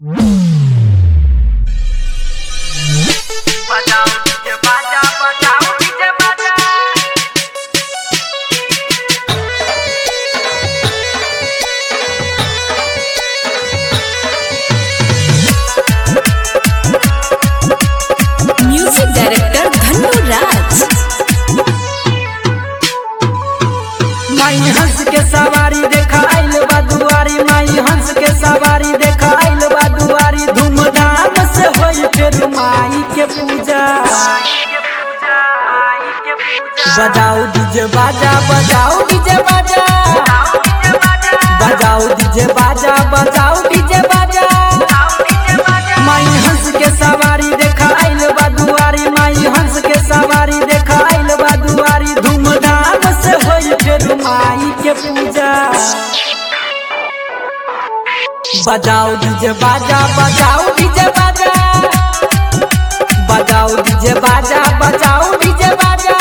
बजाओ डीजे बाजा बजाओ डीजे बाजा म्यूजिक डायरेक्टर धन्नू राज माई हंस के सवारी देखा आइल बा दुआरी माई हंस के सवारी देखा आइल बा दुआरी धूमधाम से होई फिर माई के पूजा आई के पूजा आई के पूजा बजाओ डीजे बाजा बजाओ डीजे बाजा बजाओ डीजे बाजा बजाओ डीजे बाजा बजाओ डीजे बाजा बजाओ डीजे बाजा माई हंस के सवारी देखा आइल बा दुआरी माई हंस के सवारी देखा आइल बा दुआरी धूमधाम से होई फिर माई के पूजा बजाओ डीजे बाजा बजाओ डीजे बाजा बजाओ डीजे बाजा बजाओ डीजे बाजा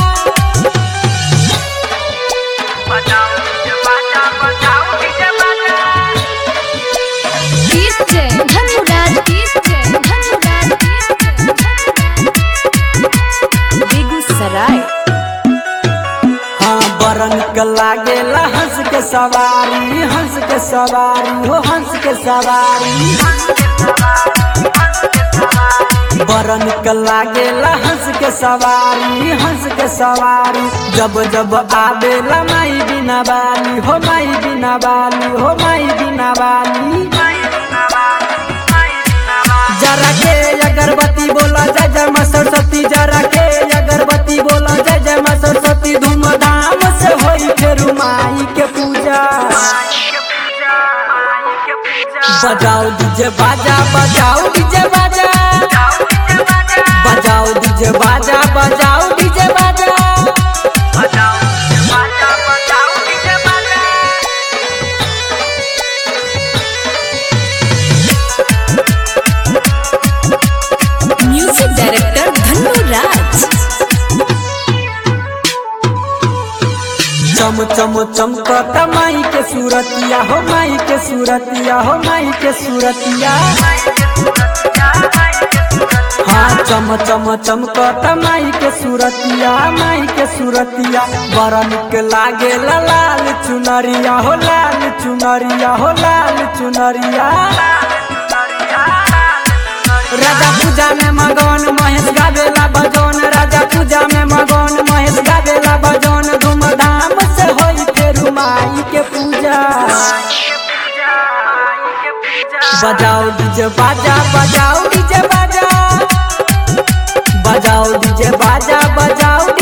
बजाओ डीजे बाजा बजाओ डीजे बाजा डीजे धन्नू राज डीजे धन्नू राज बेगूसराय हाँ बरन के लागेला हंस के सवारी हंस के सवारी हो हंस के सवारी बरन के लागेला हंस के सवारी हंस के सवारी जब जब आवेला माई बिना बाली हो माई बिना बाली हो माई बिना बाली जरा के अगरबत्ती बोला जय जय माँ सरस्वती जरा के अगरबत्ती बोला जय जय माँ सरस्वती धूमधाम से होई फिर माई के पूजा बजाओ डीजे बाजा बजाओ डीजे बाजा बजाओ डीजे बाजा बजाओ डीजे बाजा म्यूजिक डायरेक्टर धन्नू राज चम चम चमकत माई के सूरतिया हो माई के सूरतिया हो माई के सूरतिया हाँ चम चम चमकत माई के सूरतिया माई के सूरतिया बड़ा निक लागे लाल चुनरिया हो लाल चुनरिया हो लाल चुनरिया राजा पूजा में मगन महेश गावेला बजौन राजा पूजा में मगन महेश गावेला बजौन धूमधाम से होई फिर माई के पूजा बजाओ डीजे बाजा बजाओ डीजे बाजा बजाओ डीजे बाजा बजाओ